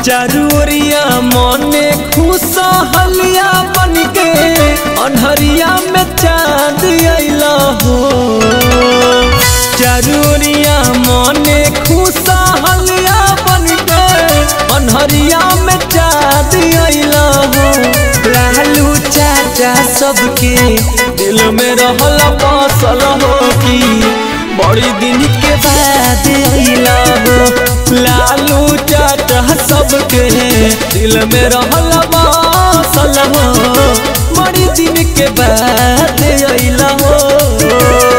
चारूरिया मने खुशहलिया बन के अनहरिया में चांद अइला हो चारूरिया मने खुशहलिया बन के अनहरिया में चांद अइला हो लालू चाचा सबके दिल में रहल बसल हो की बड़ी दिन के बाद अइला हो लालू चाचा सबके दिल में रहल बसल हो बड़ी दिन के बाद अइला हो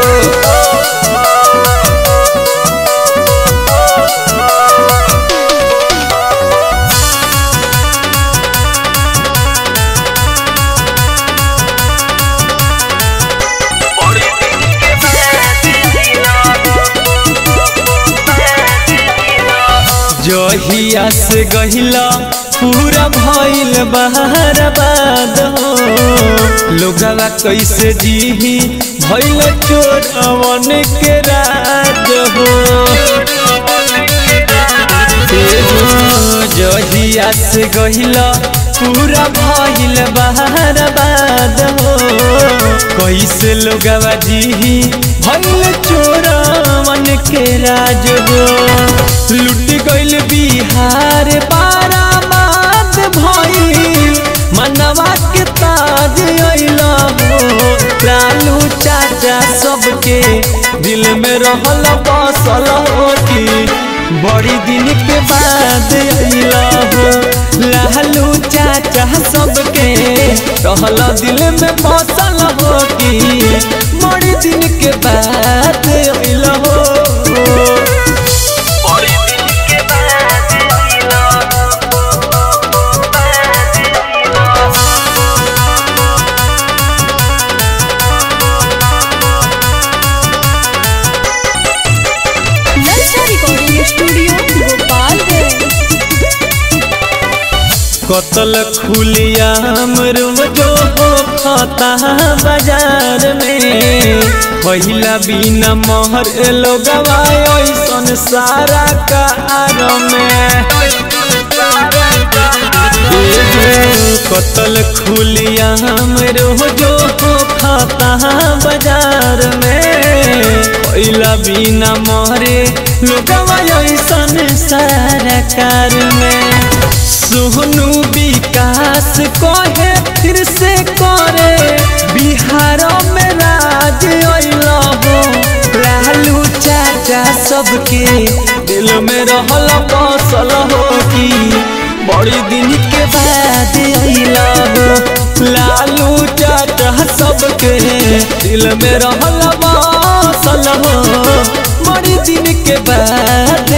जहिया से गहिला पूरा भइल बहार बाद हो लोगवा कैसे जीही भइल चोरवन के राज हो जहिया से गहिला पूरा भइल बहार बाद हो कैसे लोगवा जीही भइल चोरवन के राज हो लुट गइल बिहार बाराबाद भइल मनवा के ताज अइला हो लालू चाचा सबके दिल में रहल बसल हो की बड़ी दिन के बाद अइला हो लालू चाचा सबके रहल दिल में बसल हो की बड़ी दिन के बाद अइला हो नलसा रिकॉर्डिंग स्टूडियो गोपालगंज कतल खुलियाम जो हो खाता बाजार में पहिला बिना मोहर लोगवा ऐसन सारा कार में कतल खुलियाम जो हो खाता बाजार में पहिला बिना मोहरे लोगवा ऐसन सारा कार में सोनू विकास कहे फिर से करे बिहार में राज अइला हो लालू चाचा सबके दिल में रहल बसल हो की बड़ी दिन के बाद अइला हो लालू चाचा सबके दिल में रहल बसल हो बड़ी दिन के बाद